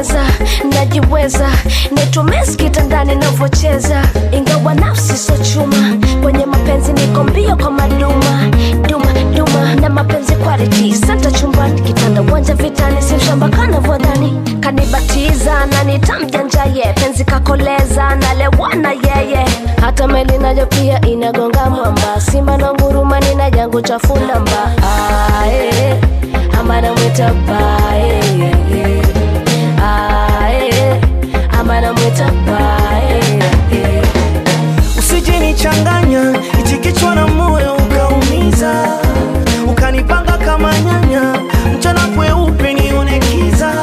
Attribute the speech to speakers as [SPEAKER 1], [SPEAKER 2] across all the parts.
[SPEAKER 1] najiweza najiweza netumes kitandani navyocheza ingawa nafsi so chuma kwenye mapenzi niko mbio kwa maduma duma duma na mapenzi quality santa chumbani kitanda uwanja vitani simshamba kanavyodhani kanibatiza na nitamjanjaye penzi kakoleza nalewana yeye hata meli nayo pia inagonga mwamba simba na nguruma nina jangu cha fulamba ae amana mwita bae ae amana mwita bae
[SPEAKER 2] usijinichanganya ichi kichwa na moyo ukaumiza ukanipanga kama nyanya mchana kweupe nione kiza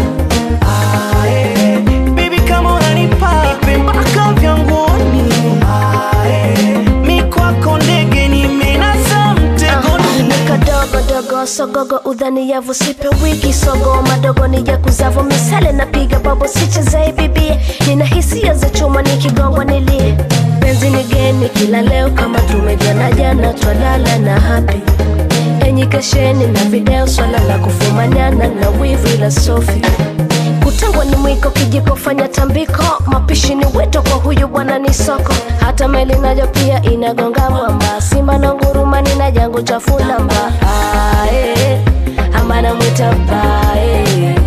[SPEAKER 2] Ae, baby kama unanipa nipe mpaka vyanguni Ae, mi kwako ndege nimenasa mtegoni
[SPEAKER 1] nikadogodogo sogogo udhani yavu sipe wiki sogo madogo ni ya kuzavo misale napiga babo sichezei bibie nina hisia za chuma nikigongwa nilie penzi ni geni kila leo kama tumejana jana twalala na hapi enyi kesheni na video swala la kufumanyana na wivu la sofi kutengwa ni mwiko kijiko fanya tambiko mapishi ni wito kwa huyu bwana ni soko hata meli nayo pia inagonga mwamba simba na nguruma nina jangu cha fulamba ae amana mwita bae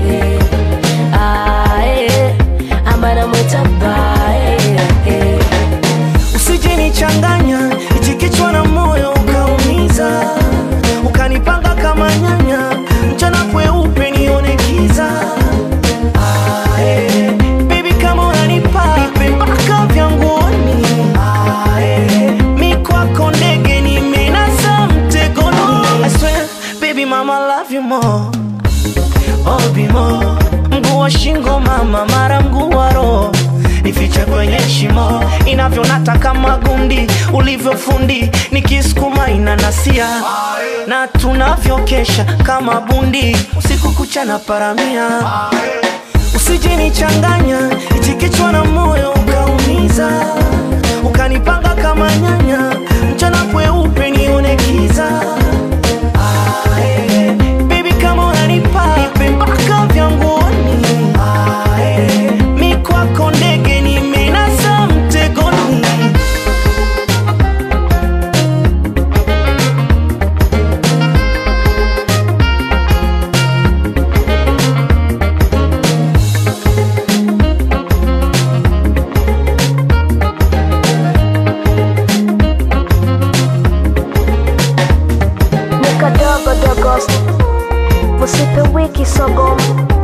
[SPEAKER 1] ae amana mwita bae
[SPEAKER 2] usijinichanganya ichi kichwa na moyo ukaumiza ukanipanga kama nyanya mchana kweupe nione kiza Ae, baby kama unanipa nipe mpaka vyanguni Ae, mi kwako ndege nimenasa mtegoni I swear, baby mama love you more oh, be more mguu wa shingo mama mara mguu wa roho nifiche kwenye shimo inavyonata kama gundi ulivyofundi nikisukuma inanasia na tunavyokesha kama bundi usiku kucha na paramia usijinichanganya ichi kichwa na moyo ukaumiza ukanipanga kama nyanya mchana kweupe nione kiza Ae, baby kama unanipa nipe mpaka vyanguni Ae, mi kwako ndege nimenasa mtegoni
[SPEAKER 1] nikadogodogo usipe wiki sogo